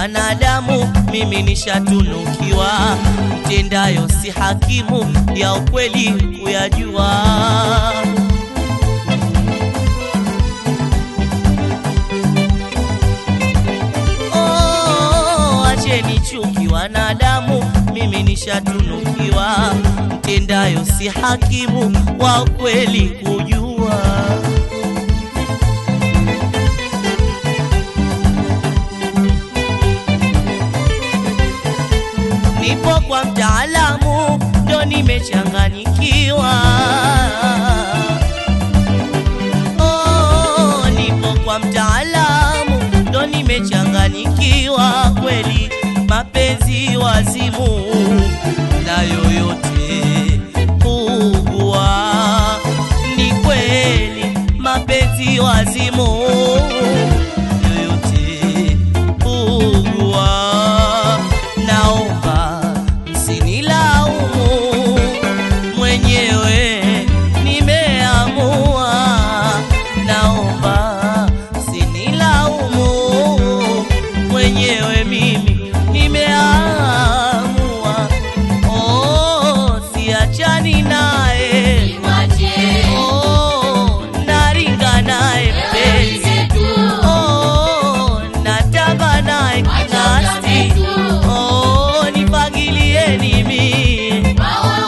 wanadamu, mimi nishatunukiwa, mtendayo si hakimu, ya ukweli kuyajua. Oh, acheni chuki wanadamu, mimi nishatunukiwa, mtendayo si hakimu, wa ukweli kujua. nipo kwa mtaalamu ndo nimechanganyikiwa. Oh, nipo kwa mtaalamu ndo nimechanganyikiwa kweli, mapenzi wazimu na yoyote ugua, ni kweli mapenzi wazimu yoyote ugua, naomba msinilaumu, mwenyewe nimeamua, naomba msinilaumu, mwenyewe mimi nimeamua, oh, siachani naye oh, naringa naye mpenzi oh, natamba naye kinasti oh, nipangilieni mie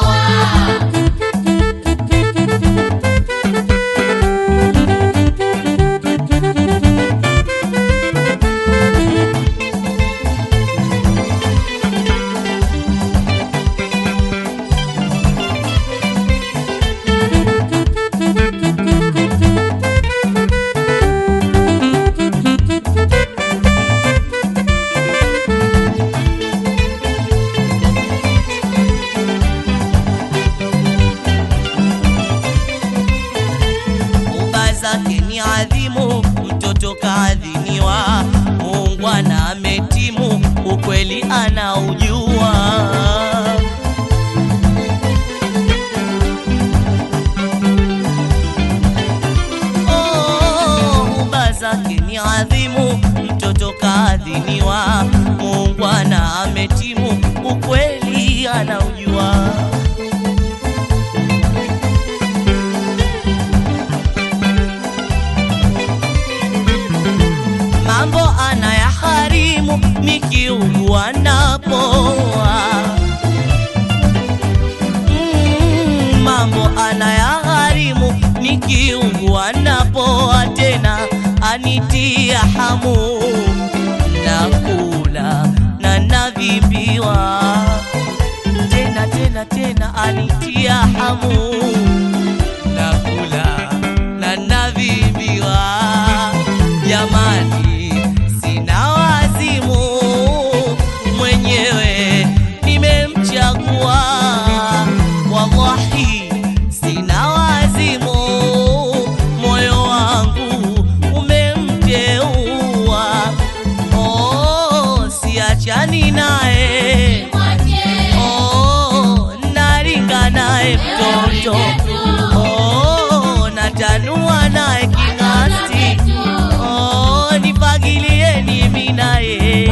uba zake ni adhimu, mtoto kaadhiniwa, muungwana ametimu, ukweli anaujua. Oh, uba zake ni adhimu, mtoto kaadhiniwa, muungwana ametimu, ukweli anaujua. mambo anayaharimu nikiugua napoa. Mm, mambo anayaharimu nikiugua napoa, tena anitia hamu nakula na navimbiwa tena tena tena anitia hamu nakula na navimbiwa jamani sina wazimu mwenyewe nimemchagua wallahi sina wazimu moyo wangu umemteua oh, siachani naye oh, naringa naye mtoto oh, natanua naye king'asi oh, nipangilieni mimi naye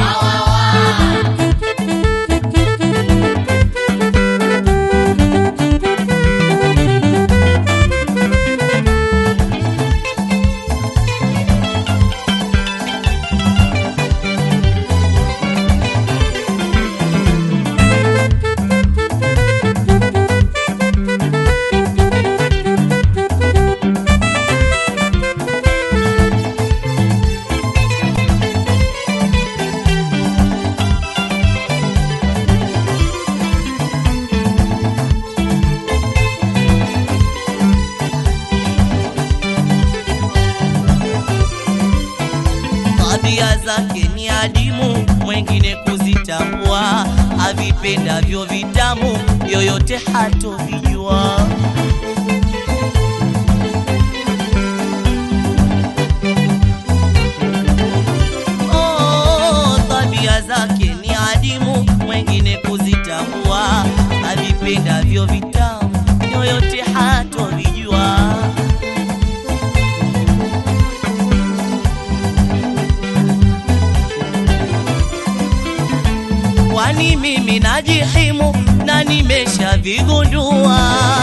tabia zake ni adimu, mwengine kuzitambua, avipendavyo vitamu, yoyote hatovijua. Oh, tabia zake ni adimu, mwengine kuzitambua, avipendavyo vitamu, yoyote hatovijua. najihimu na nimeshavigundua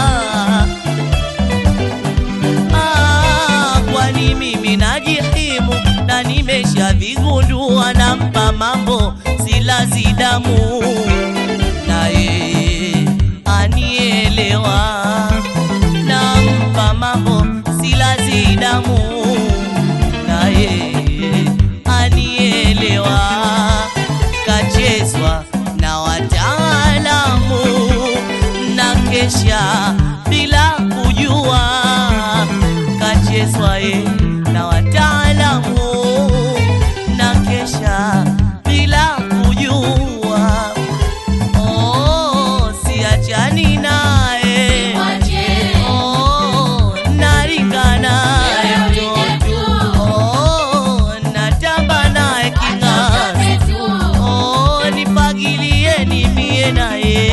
Ah, kwani mimi najihimu na nimeshavigundua nampa mambo silazi damu naye anielewa nampa mambo silazi damu naye anielewa kachezwa na wataalamu na kesha bila kujua kachezwa ye na wataalamu na kesha bila kujua oh, siachani naye oh, naringa naye mtoto oh, natamba naye king'asi oh, nipagilieni mie naye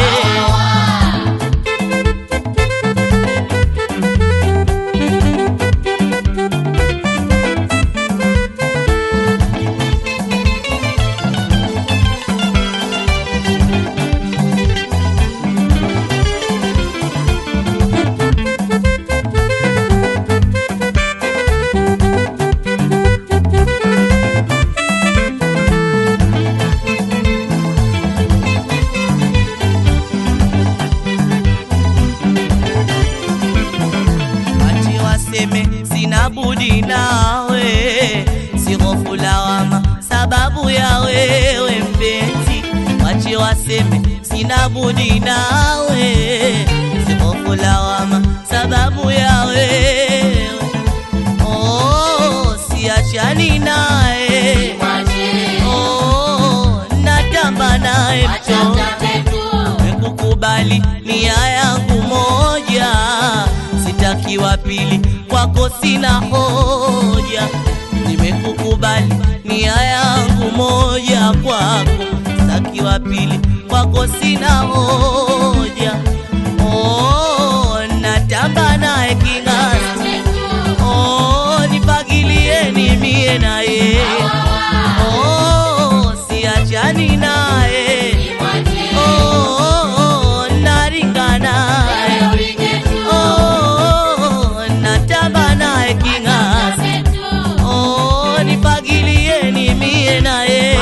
Ati waseme sina budi nawe, sihofu lawama sababu ya wewe mpenzi. Wache waseme sina budi nawe, sihofu lawama sababu ya wewe. Oh, siachani naye, oh, natamba naye mtoto nimekukubali nia yangu moja, sitaki wa pili, kwako sina hoja. Nimekukubali nia yangu moja, kwako sitaki wa pili, kwako sina hoja. Oh, natamba naye king'asi, oh, nipagilieni mie naye, oh, siachani naye Oh, naringa naye. Oh, natamba naye king'asi. Oh, nipagilieni mie naye.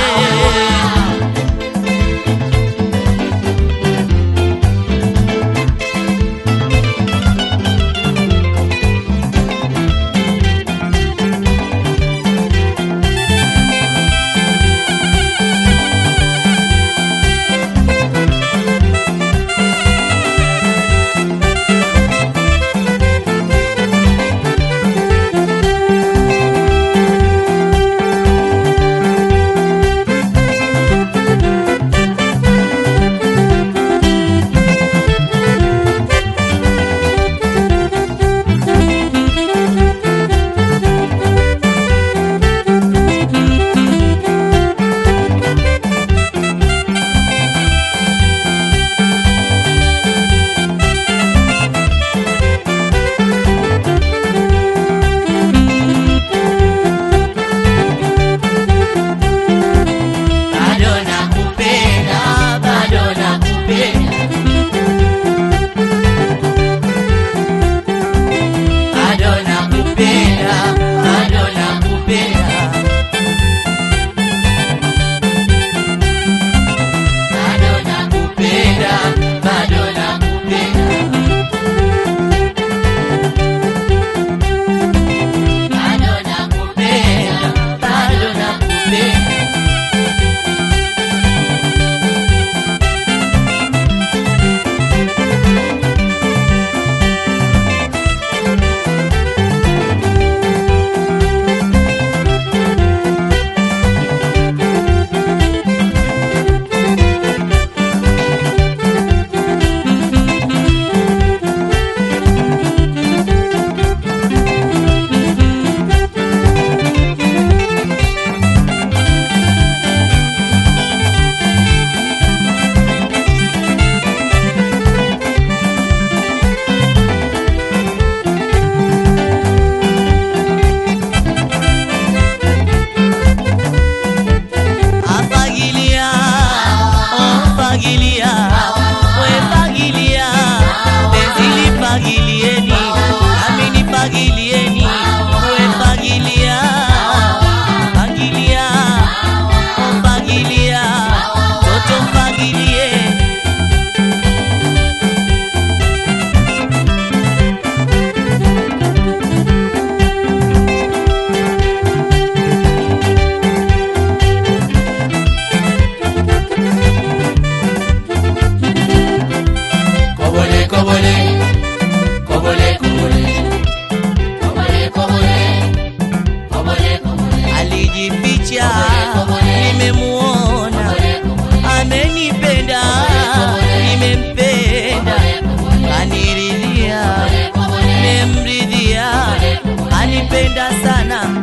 nampenda sana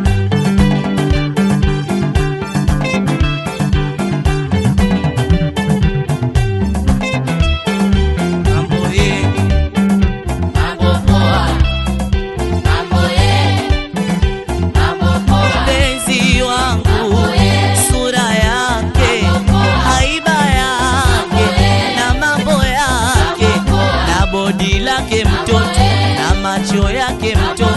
mambo ye mpenzi wangu sura yake haiba yake na mambo yake na bodi lake mtoto na macho yake mtoto